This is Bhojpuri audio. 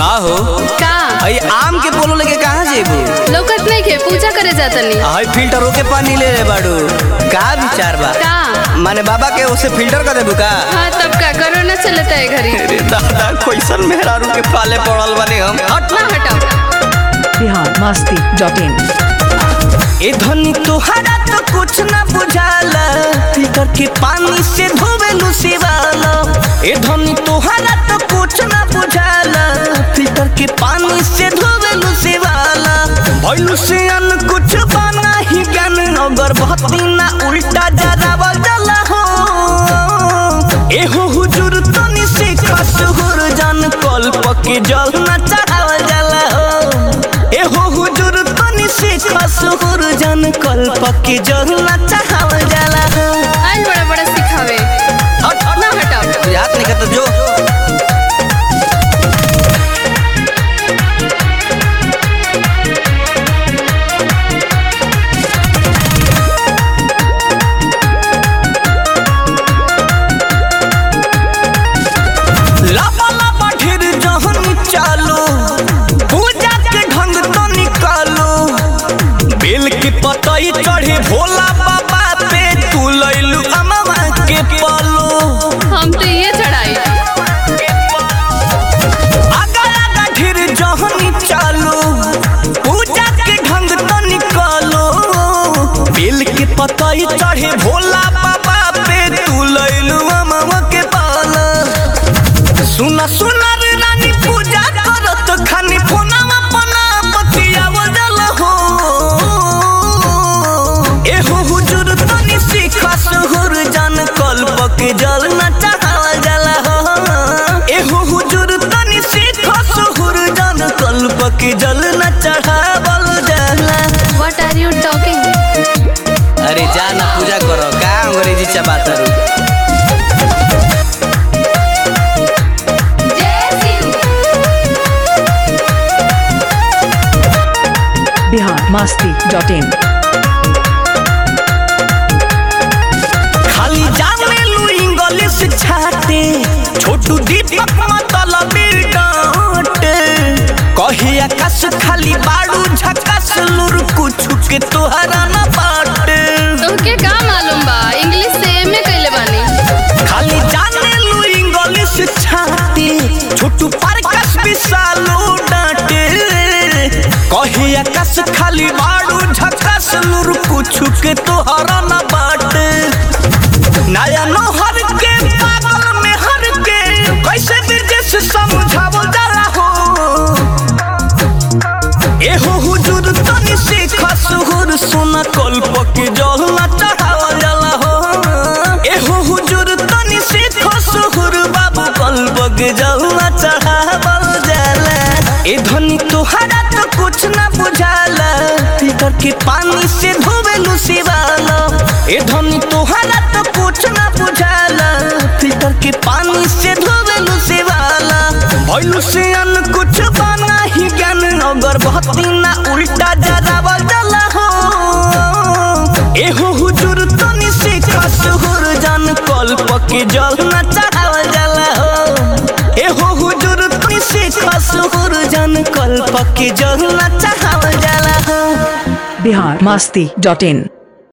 का हो का अई आम के पोलो लेके कहाँ जेबू लौकत नहीं के पूजा करे जातनी हई फिल्टरों के पानी ले ले बाड़ू का विचार बा का माने बाबा के उसे फिल्टर कर देबू का हाँ तब का कोरोना चलता है घरी अरे दादा कैसन मेहरारू के पाले पड़ल बानी हम हट ना हटाओ बिहार मस्ती डॉट इन ए धनी तोहरा तो कुछ ना बुझाला फिल्टर के पानी से धोवेलू सिवाला ए धनी तोहरा तो कुछ ना बुझाला फिल्टर के पानी से धोवेलू सिवाला भइलू से अन कुछ बना ही ज्ञान अगर बहती ना उल्टा जरावा जला हो एहो हुजूर तनी से खस हुर जान कल्प के जल ना चढ़ावल जाला हो एहो हुजूर तनी से खस हुर जान कल्प के जल ना चढ़ावल जाला हो आज बड़ा बड़ा सिखावे हट हट ना हटाओ याद नहीं करता जो लाबा लाबा ढेर जहन चालो पूजा के ढंग तो निकालो बेल के पतई चढ़े भोला बाबा पे तू लैलू अमवा के पालो हम तो ये चढ़ाई आगा आगा ढेर जहन चालो पूजा के ढंग तो निकालो बेल के पतई चढ़े भोला बाबा पे तू लैलू अमवा के पालो सुना सुना रे रानी पूजा करत खानी फोनावा पना बतियाव जल हो एहो हुजूर तनी सीखा सुहुर जान कल्प के जल न चढ़ावल जाला हो एहो हुजूर तनी सीखा सुहुर जान कल्प के जल न चढ़ावल जाला व्हाट आर यू टॉकिंग अरे जा ना पूजा करो का अंग्रेजी चबातरू बिहार मस्ती डॉट इन खाली जाने लू इंग्लिश छाते छोटू दीपक मतलब डांटे कही आकाश खाली बाड़ू झकास लुर कुछ के तोहरा न बाटे तुमके का मालूम बा इंग्लिश से एमए कइले बानी खाली जाने लू इंग्लिश छाते छोटू पारकस विशालो डांटे कही आकाश खाली बाड़ू झकास लुर कुछ के तोहरा न बाटे नया नहर के पागल में हर के कैसे ब्रिजेश समझावो जरा हो एहो हुजूर तनी से खसहुर सोना कल्प के जल ना चढ़ावल जाला हो एहो हुजूर तनी से खसहुर बाबू कल्प के जल ना चढ़ावल जाला ए धनी तोहरा तो कुछ ना बुझाला फिकर के पानी से धोवेलू सिवाला ए धनी तोहरा तो कुछ ना बुझाला फिकर के पानी से धोवेलू सिवाला भइलू से अन कुछ बना ही ज्ञान अगर बहती ना उल्टा जरावल जला हो एहो हुजूर तनी से खसहुर जान कल्प के जल ना चढ़ावल जाला हो एहो हुजूर तनी से खसहुर जान कल्प के जल ना चढ़ावल जाला हो बिहार मस्ती डॉट इन